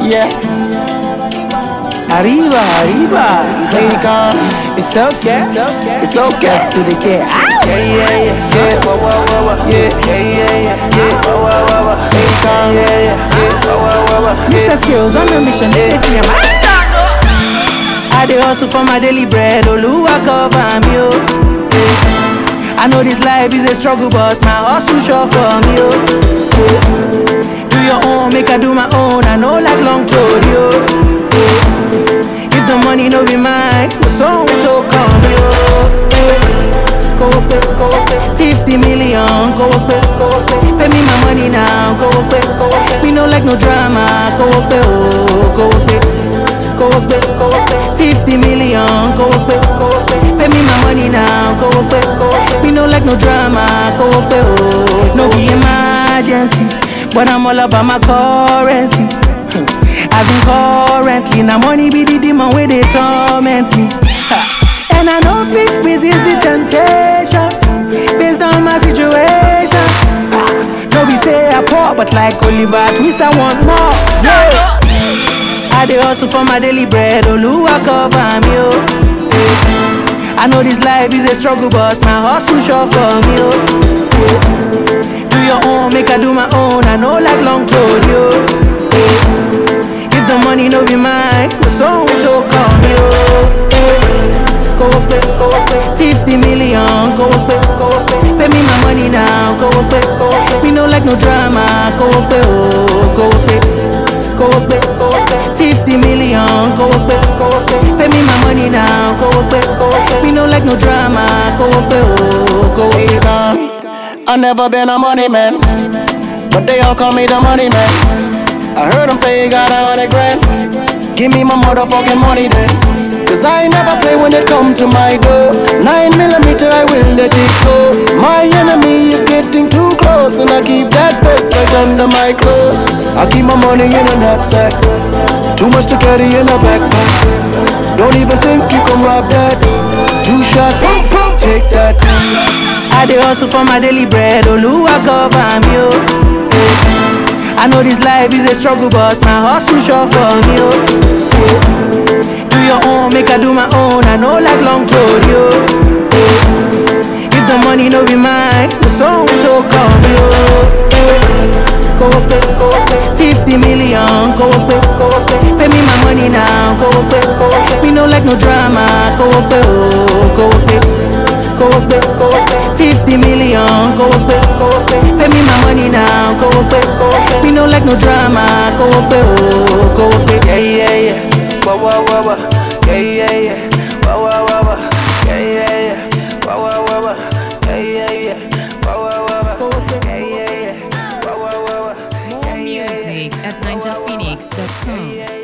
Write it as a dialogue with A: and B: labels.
A: yeah.
B: Arriba, arriba.
A: Rican,
B: It's okay. It's okay.
A: it's okay.
B: to the cat.
A: Yeah, yeah, yeah. Skip, yeah, yeah, yeah. Rican, yeah,
B: Mr. Skills on a mission. They see him. I dey hustle for my daily bread. Oluwa cover me, oh. Yeah. I know this life is a struggle, but my hustle sure for me, oh. Yeah. Do your own, make I do my own. I know like long road, yo. Yeah. If the money no be mine, the song will come, yo. Yeah. Go up, go up, 50 million, go up, go up, pay me my money now, go up, go up. We no like no drama, go up, oh, go up, go up, go up, 50 million, go up, go up, pay me my money now, go up, go up. We no like no drama, go up, oh, no be emergency, but I'm all about my currency. As in currently, now money be the demon where they torment me. Ha. And I know fit resist the temptation based on my situation. Ha. No be say I poor, but like Oliver Twist, I want more. Yeah. I dey hustle for my daily bread, Oluwa cover me, oh. Yeah. I know this life is a struggle, but my hustle sure for me, oh. Yeah. Do your own, make I do my own. I know like long road, yo. Yeah. If the money no be mine, the song will come, yo. Yeah. Go up, go up, 50 million, go up, go up, pay me my money now, go up, go up. We no like no drama, go up, oh, go up, go up, go up, 50 million, go up, go up, pay me my money now, go up, go up. We no like no drama, go up, oh, go up.
A: Rican. I never been a money man, but they all call me the money man. I heard them say you got a hundred grand. Give me my motherfucking money then. Cause I never play when it come to my door. Nine millimeter, I will let it go. My enemy is getting too close, and I keep that vest right under my clothes. I keep my money in a knapsack. Too much to carry in a backpack. Don't even think you can rob that. Two shots, take that.
B: I dey hustle for my daily bread, Oluwa cover me, oh. Yeah. I know this life is a struggle, but my hustle sure for me, oh. Yeah. Do your own, make I do my own. I know like long road, yo. Yeah. If the money no be mine, the song will come, yo. Yeah. Go up, go up, 50 million, go up, go up, pay me my money now, go up, go up. We no like no drama, go up, oh, go up, go up, go up, 50 million, go up, go up, pay me my money now, go up, go up. We no like no drama, go up, oh, go up,
C: Yeah, yeah, yeah. Wah, wah, wah, wah. Yeah, yeah, yeah. Wah, wah, wah, wah. Yeah, yeah, yeah. Wah, wah, wah, wah. Yeah, yeah, yeah. Wah, wah, wah, wah.
B: go up,
C: Yeah, yeah, yeah. Wah, wah, wah, wah.
D: More music at ninjaphoenix.com.
C: Yeah,